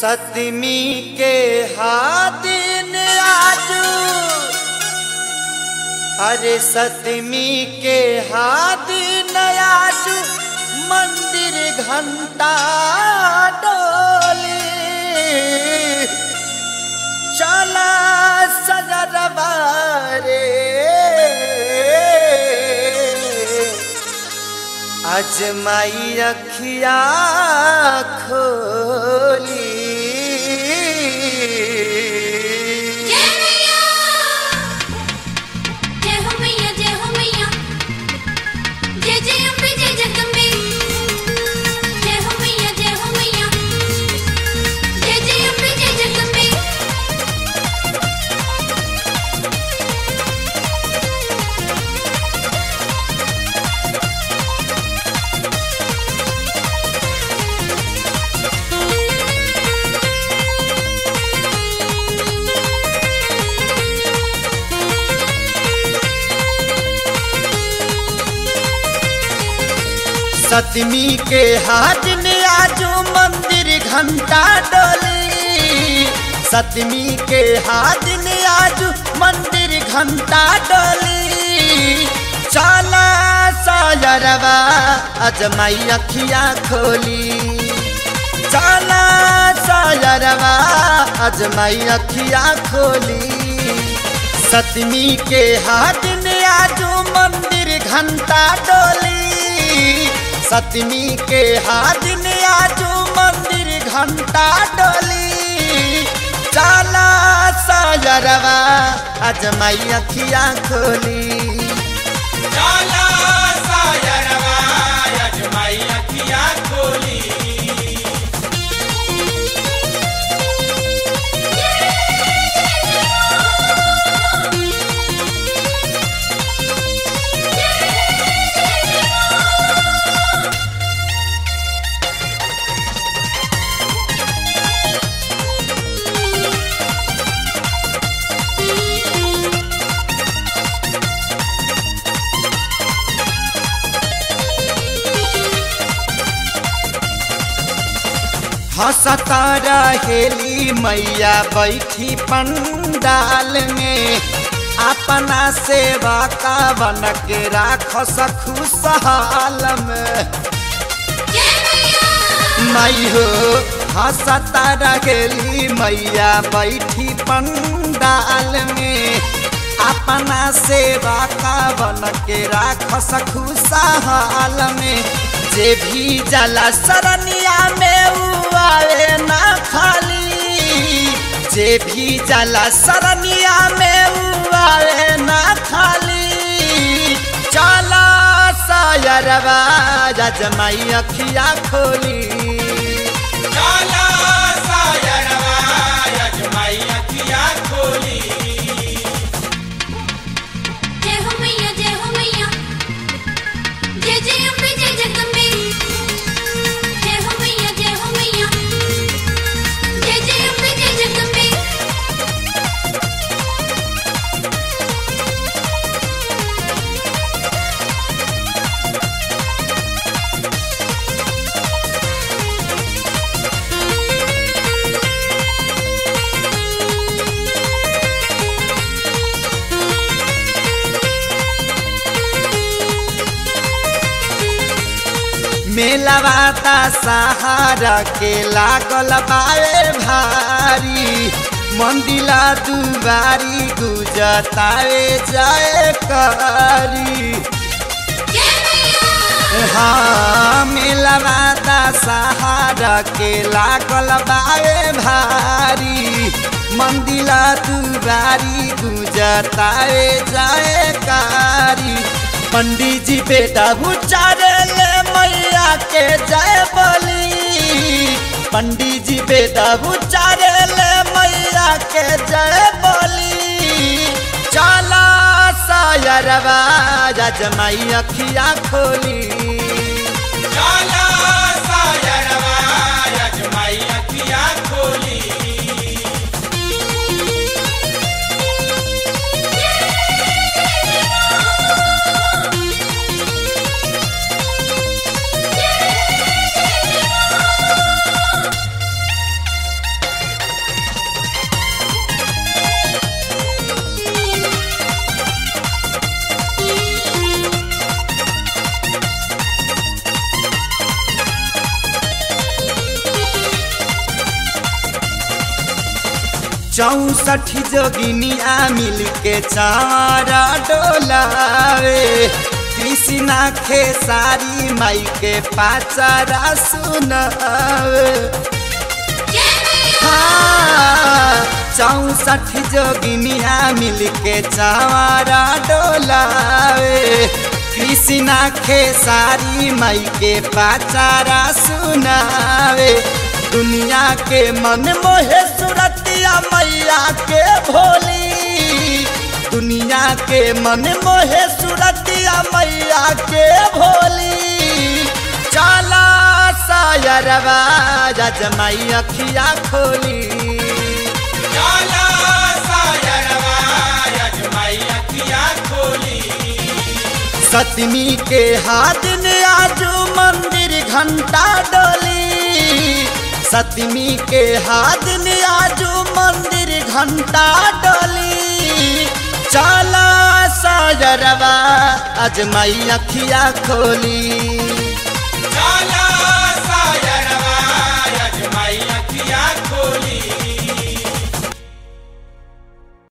सतमी के हादिन आजू अरे सतमी के हादिन आजू मंदिर घंटा डोली चला सजरवा रे अजमाई अखिया खोली जय मैया जय हो मैया जय हो मैया जय जय अम्बे जय जगदम्बे जय हो मैया जय हो मैया जय जय अम्बे जय जगदम्बे सतमी के हाट में आजू मंदिर घंटा डोली सतमी के हाट में आजू मंदिर घंटा डोली चला सायरवा अजमाई अखिया खोली चला सायरवा अजमाई अखिया खोली सतमी के हाट में आजू मंदिर घंटा डोली सतमी के हाथ में आजू मंदिर घंटा डोली चाला सायरवा अजमाई अखिया खोली जाला सायरवा अजमाई अखिया खोली हंसता रहेली मैया बैठी पंडाल में अपना सेवा का बन के राख खुशहाल में जय मैया मई हो हंसता रहेली मैया बैठी पंडाल में अपना सेवा का बन के राख खुशहाल में जे भी जला सरनिया में उ आवे ना खाली जे भी जला सरनिया में उ आवे ना खाली चला सायरवा जजमाई अखिया खोली जाला सायरवा अजमाई अखिया खोली जय हो मैया जय हो मैया जय जय अम्बे जय जगदम्बे जय हो मैया जय हो मैया जय जय अम्बे जय जगदम्बे मेलवाता सहारा के लागल बाए भारी मंदिला दुबारी गुजतावे जाए कारी जय मैया हाँ मेलवाता सहारा के लागल बाए भारी मंदिला दुबारी गुजतावे जाए कारी पंडित जी बेटा उचारे ले मैया के जय बोली पंडित जी बेटा उचारे ले मैया के जय बोली चला सायरवा जजमाई अखिया खोली जाला सायरवा अजमाई अखिया खोली जय चौसठ जोगिनिया मिल के चारा डोलावे कृष्णा खेसारी माई के पाचारा सुनावे जय मैया हाँ, चौसठ जोगिनिया मिल के चारा डोलावे कृष्णा खेसारी माई के पाचारा सुनावे दुनिया के मन मोहे सुरतिया मैया के भोली दुनिया के मन मोहे सुरतिया मैया के भोली चला सायरवा जजमाई अखिया खोली जाला सायरवा यजमाई अखिया खोली सतमी के हाथ ने आजू मंदिर घंटा डोली सतमी के हाथ ने आजू मंदिर घंटा डोली चला साजरवा अजमाई अखिया खोली